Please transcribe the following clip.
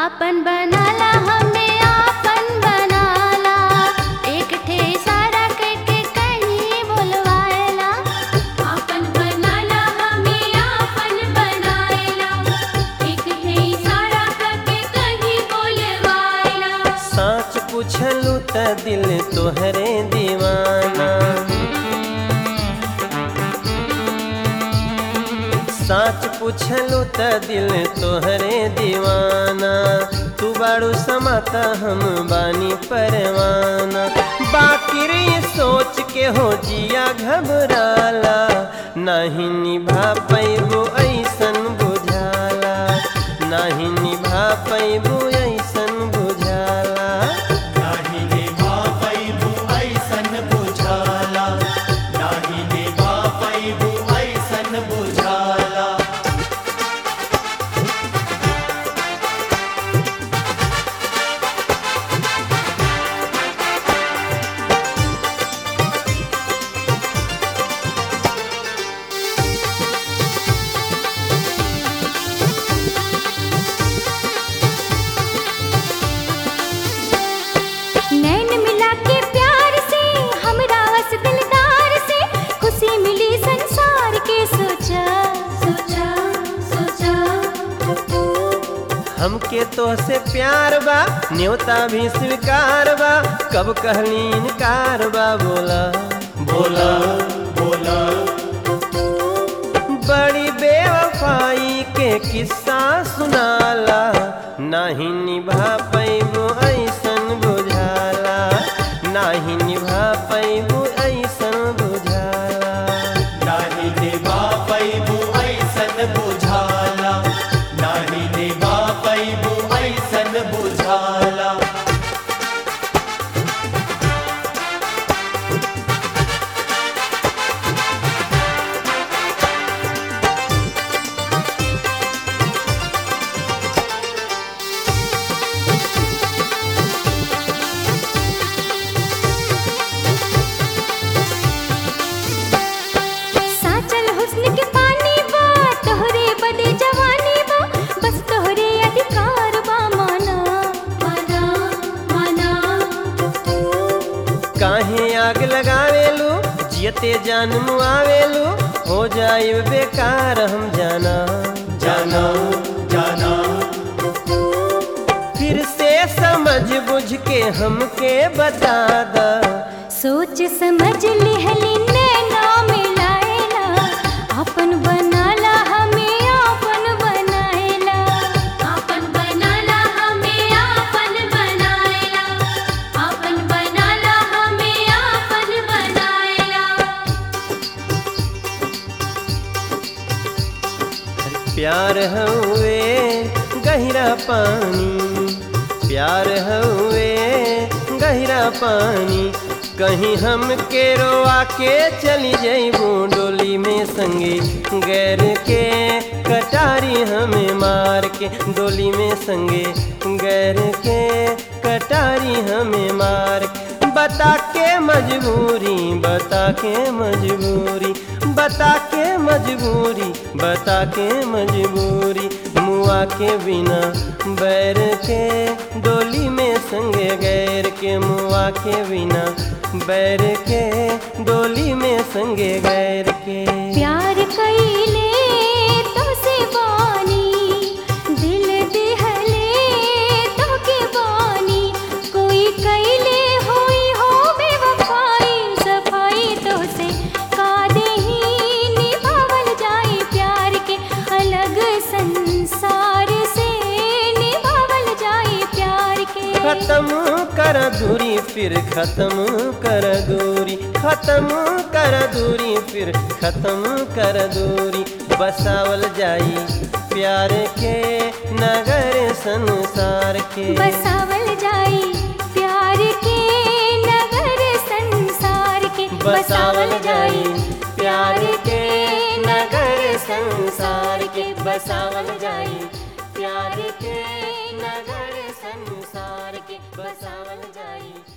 आपन बनाला हमें आपन बनाला एक ठे इशारा करके कहीं बोलवाएला आपन बनाला हमें आपन बनाएला एक ठे इशारा करके कहीं बोलवाएला साच पूछलू त दिल तोहरे दीवाना साच पूछलू त दिल तोहरे दीवाना तू बाड़ू समाता हम बानी परवाना बाकी रे सोच के हो जिया घबराला नहीं निभा पैबो ऐसन बुझाला नहीं निभा पैबो ऐसन बुझाला नाही निभा पैबू ऐसन बुझाला नाही निभा पैबू ऐसन बुझाला नैन मिला के प्यार से हमरा वस दिलदार से खुशी मिली संसार के सोचा सोचा सोचा हमके तो से प्यार बा न्योता भी स्वीकार बा कब कहली इनकार बा बोला बोला बोला बड़ी बेवफाई के किस्सा सुनाला नहीं निभा पैबो ऐसन बुझाला नहीं निभा पैबो ऐसन बुझाला नाही निभा पैबू ऐसन बुझाला नाही निभा पैबू ऐसन बुझाला साचल हुस्न के पानी बा तोहरे बदे जवानी बा बस तोहरे अधिकार बा माना माना माना काहे आग लगावेलू जियते जान मुआवेलू हो जाए बेकार हम जाना जाना जाना फिर से समझ बुझ के हमके बता दा सोच समझ लिहली नैना मिलाएला अपन बनाला हमें आपन बनाएला आपन बनाला हमें आपन बनाएला आपन बनाला हमें आपन बनाएला प्यार हुए गहरा पानी प्यार हुए गहरा पानी कहीं हम के रोआ के चली जइबू डोली में संगे गैर के कटारी हमें मार के डोली में संगे गैर के कटारी हमें मार के बता के मजबूरी बता के मजबूरी बता के मजबूरी बता के मजबूरी मुआ के बिना बैर के डोली में संगे गैर के मुआ के बिना बैर के डोली में संगे गैर के प्यार कईले तो से बानी दिल दिहले तो के बानी कोई कईले होई हो बेवफाई सफाई तो से का देही निभावल जाई प्यार के अलग संसार से निभावल जाई प्यार के खत्म कर दूरी फिर खत्म कर दूरी खत्म कर दूरी फिर खत्म कर दूरी बसावल जाई प्यार के नगर संसार के बसावल जाई प्यार के नगर संसार के बसावल जाई प्यार के नगर संसार के बसावल जाई प्यार के नगर संसार के बसावल जाई